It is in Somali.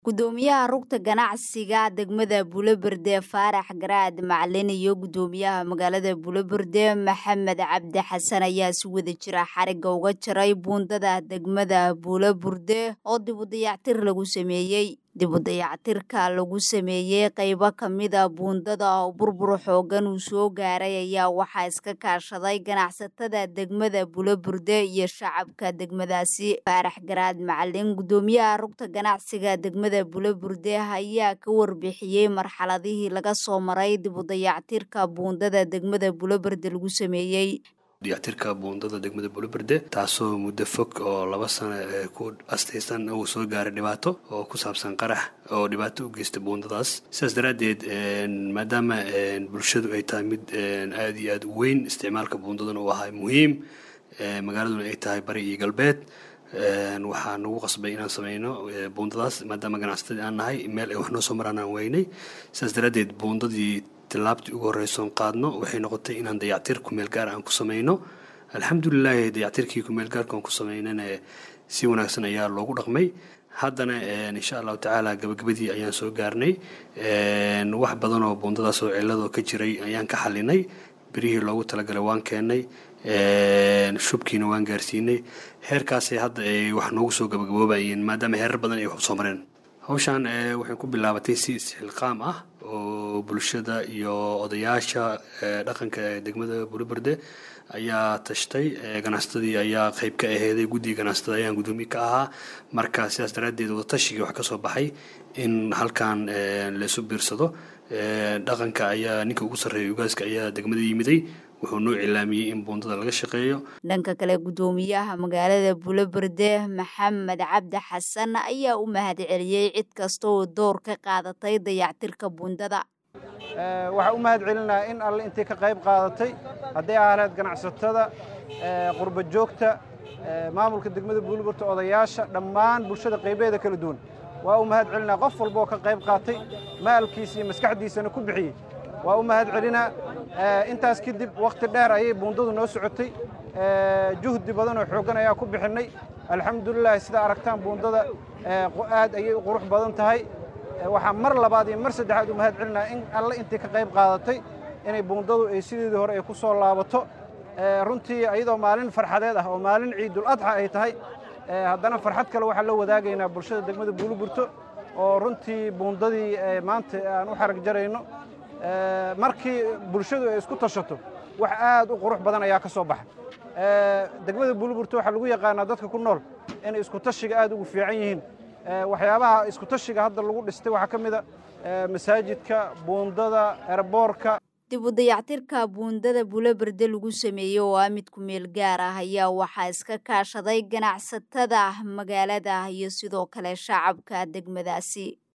gudoomiyaha rugta ganacsiga degmada buloberde faarax garaad macalin iyo gudoomiyaha magaalada buloberde maxamed cabdi xasan ayaa si wada jira xariga uga jaray buundada degmada buloburde oo dib u dayactir lagu sameeyey dib u dayactirka lagu sameeyey qeybo kamida buundada oo burbur xoogan uu soo gaaray ayaa waxaa iska kaashaday ganacsatada degmada buloburde iyo shacabka degmadaasi faarax garaad macalin gudoomiyaha rugta ganacsiga degmada buloburde ayaa ka warbixiyey marxaladihii laga soo maray dib u dayactirka buundada degmada buloburde lagu sameeyey dayactirka buundada degmada buloberde taasoo muddo fog oo laba sano ku astaysan uu soo gaaray dhibaato oo ku saabsan qarax oo dhibaato u geysta buundadaas sidaas daraaddeed maadaama bulshadu ay tahay mid aada iyo aada u weyn isticmaalka buundadana uu ahaa muhiim magaaladuna ay tahay bari iyo galbeed waxaa nagu qasbay inaan sameyno buundadaas maadaama ganacsatadii aan nahay meel ay wax noo soo maraan aan weynay sidaas daraaddeed buundadii tilaabtii ugu horreysoon qaadno waxay noqotay inaan dayactir kumeel gaar aan ku sameyno alxamdulilaahi dayactirkii kumeel gaarka aan ku sameynana si wanaagsan ayaa loogu dhaqmay haddana insha allahu tacaala gabagabadii ayaan soo gaarnay wax badan oo buundadaas oo cilladoo ka jiray ayaan ka xalinay berihii loogu talagalay waan keennay shubkiina waan gaarsiinay heerkaasay hadda ay wax noogu soo gabagaboobayeen maadaama heerar badan ay wax soo mareen hawshaan waxay ku bilaabatay si isxilqaam ah oo bulshada iyo odayaasha dhaqanka ee degmada buloberde ayaa tashtay ganacsatadii ayaa qeyb ka aheeday guddiga ganacsatada ayaan guddoomiye ka ahaa marka sidaas daraaddeed wadatashigai wax ka soo baxay in halkan laysu biirsado dhaqanka ayaa ninka ugu sarreeya ugaaska ayaa degmada yimiday wuxuu noo cilaamiyey in buundada laga shaqeeyo dhanka kale gudoomiyaha magaalada buloberde maxamed cabdi xasan ayaa u mahadceliyey cid kasta oo door ka qaadatay dayactirka buundada waxaa u mahad celinaya in alle intii ka qayb qaadatay hadday ahaleed ganacsatada qurba joogta maamulka degmada buulburta odayaasha dhammaan bulshada qaybeeda kala duwan waa u mahad celinaa qof walba oo ka qayb qaatay maalkiisa iyo maskaxdiisana ku bixiyey waa u mahad celinaa intaas kadib wakhti dheer ayay buundadu noo socotay juhdi badan oo xooggan ayaa ku bixinnay alxamdulilah sidaa aragtaan buundada aad ayay u qurux badan tahay waxaa mar labaad iyo mar saddexaad u mahad celinaa in alle intii ka qayb qaadatay inay buundadu ay sideedii hore ay ku soo laabato runtii iyadoo maalin farxadeed ah oo maalin ciidul adxa ay tahay haddana farxad kale waxaan la wadaagaynaa bulshada degmada buuliburto oo runtii buundadii maanta aan u xarag jarayno markii bulshadu ay isku tashato wax aad u qurux badan ayaa ka soo baxa degmada buuliburto waxaa lagu yaqaanaa dadka ku nool inay isku tashiga aad ugu fiican yihiin waxyaabaha isku tashiga hadda lagu dhistay waxaa ka mid a masaajidka buundada erboorka dib u dayactirka buundada buloberde lagu sameeyey oo ah mid ku meel gaar ah ayaa waxaa iska kaashaday ganacsatada magaalada iyo sidoo kale shacabka degmadaasi